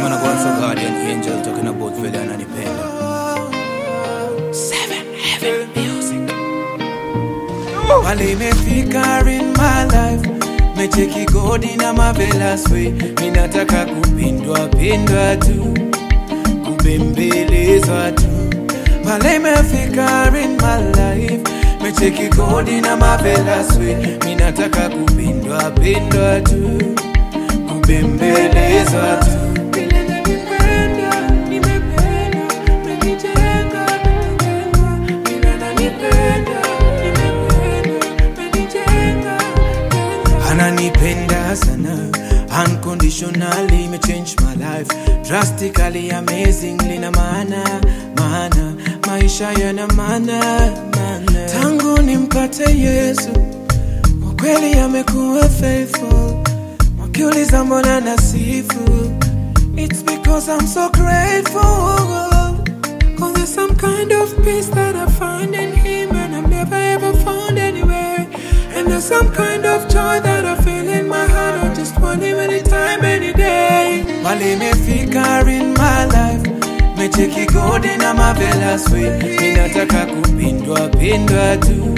Him and I go on for guardian angel talking about vile ananipenda. Seven Heaven Music. Wale imefika in my life mecheki godi na marvelous way minataka kupindwa pindwa tu kubembelezwa tu Wale imefika in my life mecheki godi na marvelous way minataka kupindwa pindwa tu kubembelezwa tu Vile nanipenda, nimependa, umenijenga, nimejengwa. Vile nanipenda, nimependa, umenijenga, jengwa. ananipenda sana unconditionally me change my life drastically amazingly na maana maana maisha yana maana maana tangu nimpate yesu kwa kweli amekuwa faithful wakiuliza mbona nasifu it's because i'm so grateful Cause there's some kind of peace that I find in him and I've never ever found anywhere. And there's some kind of joy that I feel in my heart. I just want him anytime, any day. Mali imefika in my life. Mecheki godi na marvelous way. Ninataka kupindwa pindwa tu.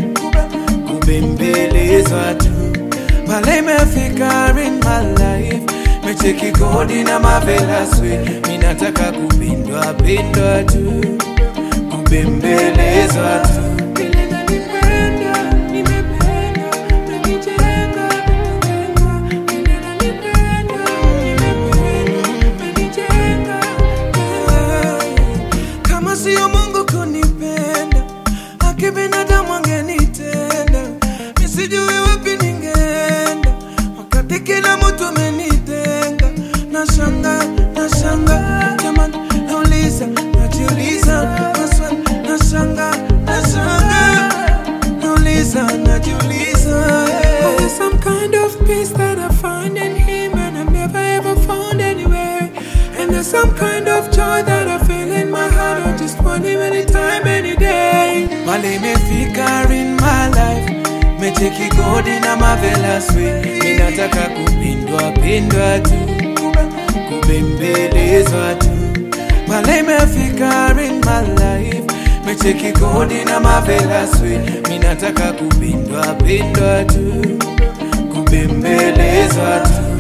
Kubembelezwa tu. Mali imefika in my life. Mecheki godi na marvelous way. Ninataka kupindwa pindwa tu. Kubembelezwa tu. Vile nanipenda, nimependa, umenijenga, umejengwa. Vile nanipenda, nimependa, umenijenga, jengwa. Kama sio Mungu kunipenda, haki binadamu angenitenda. Mi sijui wapi ningeenda, wakati kila mtu amenitenga. Nashanga, nashanga, jamani, nauliza, najiuliza, maswali, nashanga, nashanga, nauliza, najiuliza. eh. There's some kind of peace that I find in Him and I've never ever found anywhere. And there's some kind of joy that I feel in my heart. I just want Him anytime, any day. Mali imefika in my life. Mecheki godi na marvelous way. Ninataka kupindwa pindwa tu. Kubembelezwa tu. Mali imefika in my life. Mecheki godi na marvelous way. Ninataka kupindwa pindwa tu. Kubembelezwa tu.